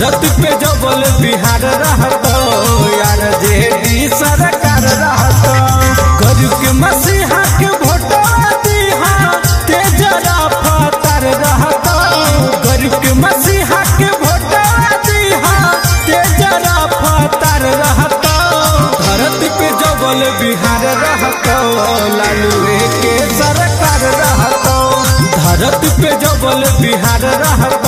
धरती पे जबल बिहार रहत यार जे डी सरकार रहत गरीब के मसीहा के भोटवा दिहा तेजरा फतर रहत गरीब के मसीहा के भोटवा दिहा तेजरा फतर रहत धरती पे जबल बिहार रहत लालू के सरकार रहत धरती पे जबल बिहार रहत